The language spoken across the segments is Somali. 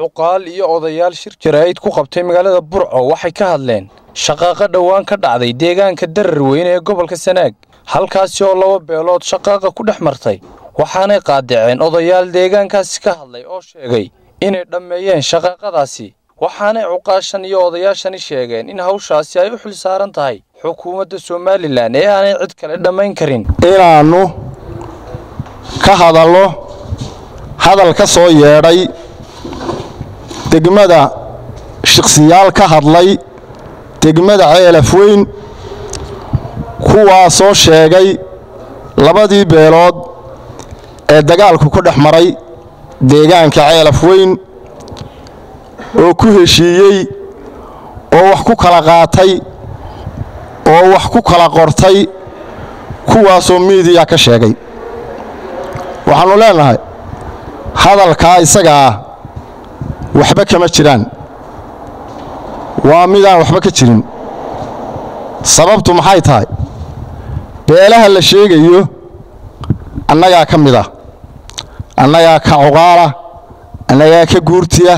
cuqaal iyo odayaal shir jaraa'id ku qabtay magaalada burco waxay ka hadleen shaqaaqa dhowaan ka dhacday deegaanka darar weyne ee gobolka sanaag halkaasi oo laba beelood shaqaaqa ku dhex martay waxaanay qaadaceen odayaal deegaankaasi ka hadlay oo sheegay inay dhammeeyeen shaqaaqadaasi waxaanay cuqaashan iyo odayaashani sheegeen in hawshaasi ay u xil saaran tahay xukuumadda somalilan ee aanay cid kale dhammayn karin inaannu ka hadallo hadal ka soo yeedhay degmada shikhsiyaal ka hadlay degmada ceelaf weyn kuwaasoo sheegay labadii beelood ee dagaalku ku dhex maray deegaanka ceelaf weyn oo ku heshiiyey oo wax ku kala qaatay oo wax ku kala qortay kuwaasoo miidiya ka sheegay waxaannu leennahay hadalkaa isagaa waxba kama jiraan waa midaan waxba ka jirin sababtu maxay tahay beelaha la sheegayo annagaa ka mid ah annagaa ka cuqaala annagaa ka guurtiya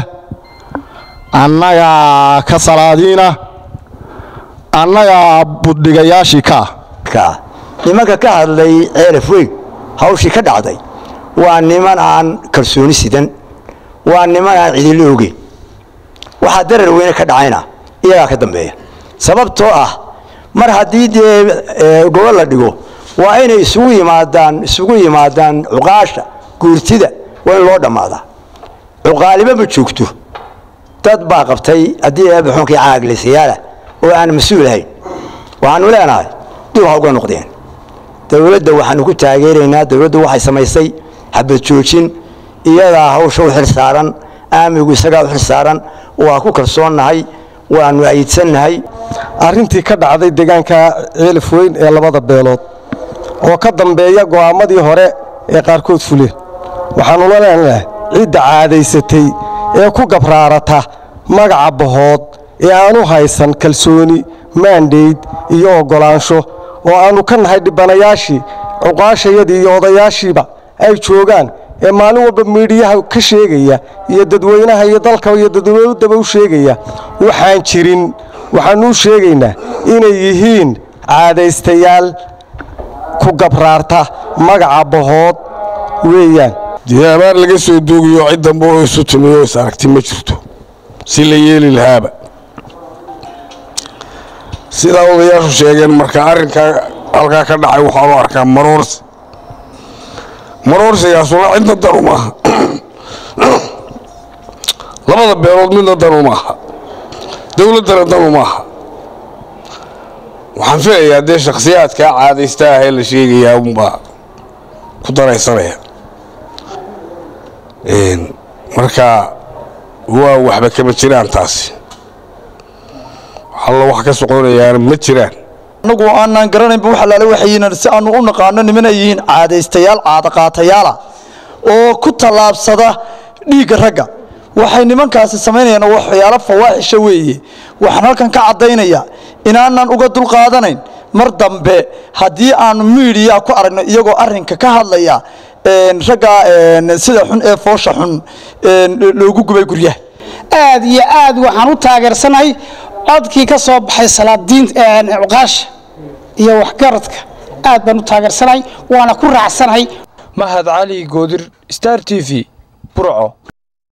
annagaa ka salaadiina annagaa buddhigayaashii ka ah nimanka ka hadlay ceelaf weyn hawshii ka dhacday waa niman aan kalsooni sidan waa niman aan cidilo ogeyn waxaa darar weyne ka dhacayna iyagaa ka dambeeya sababtoo ah mar haddii dee gobol la dhigo waa inay isugu yimaadaan isugu yimaadaan cuqaasha guurtida waa in loo dhammaadaa cuqaaliba ma joogto dad baa qabtay haddii eebaxunkii caaglaysayaala oo aan mas-uul ahayn waxaanu leenahay dib ha uga noqdeen dowladda waxaanu ku taageeraynaa dowladdu waxay samaysay xabad joojin iyadaa hawsha u xil saaran aamigu isagaa u xil saaran waa ku kalsoonnahay waannu aydsannahay arrintii ka dhacday deegaanka ceelaf weyn ee labada beelood oo ka dambeeya go'aammadii hore ee qaarkood fuleen waxaannula leenahay cidda caadaysatay ee ku gabraarata magaca bahood ee aanu haysan kalsooni maandhayd iyo oggolaansho oo aannu ka nahay dhibanayaashii cuqaashayadii iyo odayaashiiba ay joogaan ee maalin walba miidhiyaha ka sheegaya iyo dadweynaha iyo dalka iyo dadweynaddaba u sheegaya waxaan jirin waxaannu u sheegaynaa inay yihiin caadaystayaal ku gabraarta magaca bahood weeyaan dee abaar laga soo doogiyo cid dambe oo isu timiyo is aragti ma jirto si la yeeli lahaaba sidaa odayaashu sheegeen marka arrinkaa halkaa ka dhacay waxaa loo arkaa maroorsi maroorsigaasuna cidna danu maaha labada beelood midna danu maaha dowladdana danu maaha waxaan filayaa dee shakhsiyaadkaa caadaysta ah ee la sheegayaa unbaa ku daraysanaya marka waa waxba kama jiraan taasi allo wax ka soconayaana ma jiraan annagu aanaan garanaynba wax allaale waxayiin si aanu u naqaano niman ay yihiin caadaystayaal caadaqaatayaala oo ku tallaabsada dhiigga ragga waxay nimankaasi samaynayaan waxyaalo fawaaxisha weeye waxaan halkan ka caddaynaya inaanan uga dulqaadanayn mar dambe haddii aanu miidiya ku aragno iyagoo arrinka ka hadlaya ragga sida xun ee foosha xun loogu gubay guryaha aad iyo aad waxaan u taageersanahay codkii ka soo baxay salaadiin cuqaasha iyo waxgaradka aad baan u taageersanahay waana ku raacsanahay mahad cali goodir star t v burco